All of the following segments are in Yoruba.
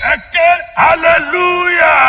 ẹ ké hallelujah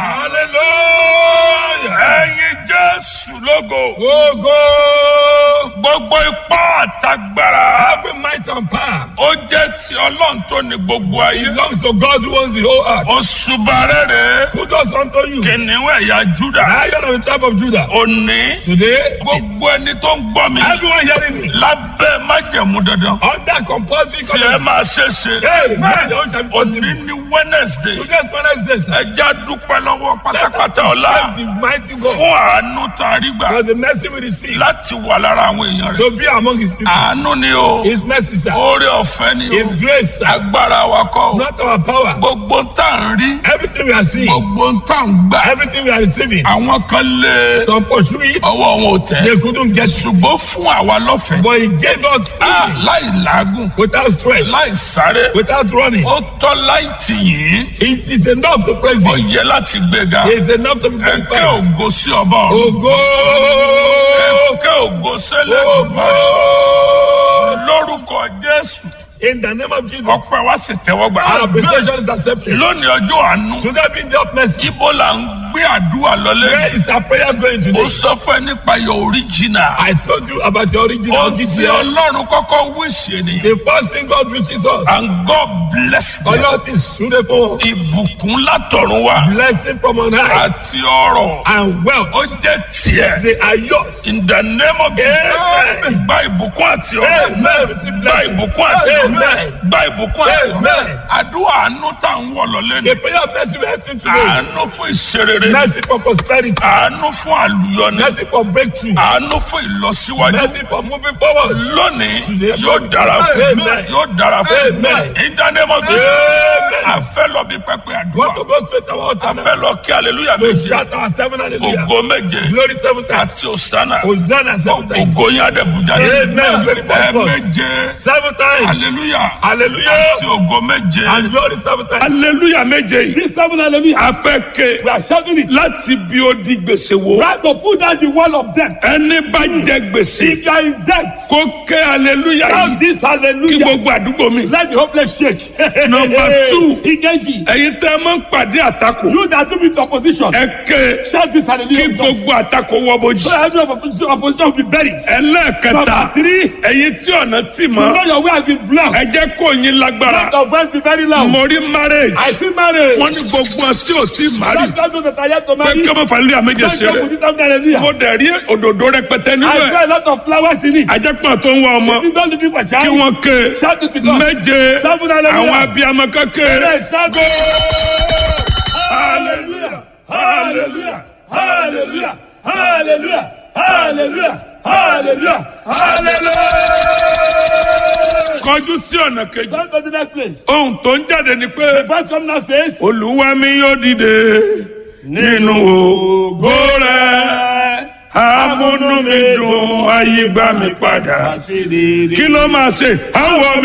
Hallelujah. ẹyin jésù lógo Ogo. gbogbo ipá àtagbára Every might and power ó jẹ́ ti ọlọ́run tó ní gbogbo ayé belongs to God who owns the whole earth. oṣùbà rere Who does unto you? kìnìún ẹ̀yà júdà Lion of the tribe of Judah. òní Today, gbogbo ẹni tó ń gbọ́ mi everyone hearing me lábẹ́ májẹ̀mú dandan under compulsory tí ẹ covenant. máa ṣe ṣe Hey, man, your own shall be òní possible. ní wednesday Today's Wednesday, sir. ẹja dúpẹ́ lọ́wọ́ Let pátápátá us ọ̀la thank the mighty God fún àánú tá a rí gbà for the mercy we receive láti wà lára àwọn èèyàn rẹ̀ to be among his people. àánú ni o His mercy, sir. oore ọ̀fẹ́ ni His o grace, sir. agbára wa kọ́ o Not our power. gbogbo ń tà ń rí Everything we are seeing, gbogbo ń tà ń gbà everything we are receiving, àwọn kan lé some pursue it, ọwọ́ wọn ò tẹ̀ they couldn't get through. ṣùgbọ́n fún àwa lọ́fẹ̀ẹ́ But he gave us Ah, freely, láì làágùn without stress, láì sáré without running. ó tọ́ láì tì yín It is enough to praise ó him. yẹ láti gbéga It is enough to be ẹ kẹ́ glorified. ògo sí ọba ọ̀run Ogo! ẹ kẹ́ ògo sẹ́lẹ̀ Ogo! lórúkọ jésù In the name of Jesus, ọpẹ́ wa sì tẹ́wọ́ gbà. our appreciation is accepted. lónìí ọjọ́ àánú Today being the mercy, ibo là ń gbé àdúrà lọlé where is our prayer going ó today? sọ fún ẹ nípa your original I told you about the original ó ti GTL. ọlọ́run kọ́kọ́ wíṣì ènìyàn The first thing God reaches us, and God bless them Allah is suitable, ìbùkún látọ̀run wá blessing from on high, àti ọrọ̀ and ó wealth. jẹ́ tiẹ̀ They are yours. in the name of Jesus Amen. gba ìbùkún àti ọrọ̀ Amen. Receive gba blessing. ìbùkún àti ọrọ̀ Amen. gba ìbùkún àti ọrọ̀ Amen. àdúrà àánú tá à ń wọ̀ lọlé ni The prayer of mercy we are asking today, àánú fún ìṣerere mercy for prosperity, àánú fún àlùyọni mercy for breakthrough, àánú fún ìlọsíwájú mercy for moving forward. lónìí yóò dára fún Amen. yóò dára fún Amen. ìdánimọ̀ jésù Amen. àfẹ́ lọ bí pẹpẹ àdúrà Want to go straight to our altar now? àfẹ́ lọ kí aleluya To méje shout our seven hallelujah. ògo méje Glory seven times. àti òsánà Hosanna seven times. ògo yín adébùjá Amen. Glory to ẹ God. méje Seven times. aleluya Hallelujah. àti ògo méje And glory seven times. aleluya méje yìí This seven hallelujah. a fẹ́ ké We are shouting it. láti bí ó di gbèsè wo Right to put down the wall of debt. ẹni bá jẹ gbèsè If you are in debt, kó ké aleluya shout yìí this kí hallelujah. gbogbo àdúgbò mi. Let the hopeless shake. Number two. Igeji. ẹ̀yin tẹ́ ẹ máa ń pàdé àtakò You that do with opposition. ẹ ké Shout this kí hallelujah. with us. gbogbo àtakò wọ́ bójì. So every opposition, opposition will be buried. ẹlẹ́ẹ̀kẹta Number three. ẹ̀yin tí ọ̀nà tì You mọ́ know your way has been blocked. ẹ jẹ́ kó yín lágbára Let your voice be very loud. mo rí marriage I see marriage. wọ́n ní gbogbo ọ̀ tí ò tí mari That's those that are yet to pé marry. kí ọmọ fàlẹ́ àméjẹ Don't joke ṣeré with it after hallelujah. mo dẹ̀ rí òdòdó rẹpẹtẹ nínú I ẹ̀ saw a lot of flowers in it. ajẹ́pọ̀ tó ń wá ọmọ You don't looking for kí child. wọ́n ké Shout it with us. méje Seven hallelujah. àwọn abiyamọ kékeré Yes, shout Hallelujah. Hallelujah. Hallelujah. Hallelujah. Hallelujah. Hallelujah. Hallelujah. kọjú sí ọ̀nà kejì Come to the next place. ohun tó ń jáde ni pé Verse come now says, olúwa mi yóò dìde nínú ògo rẹ̀ amúnú mi dùn ayé gbà mí padà kí ló máa ṣe àwọ̀ mi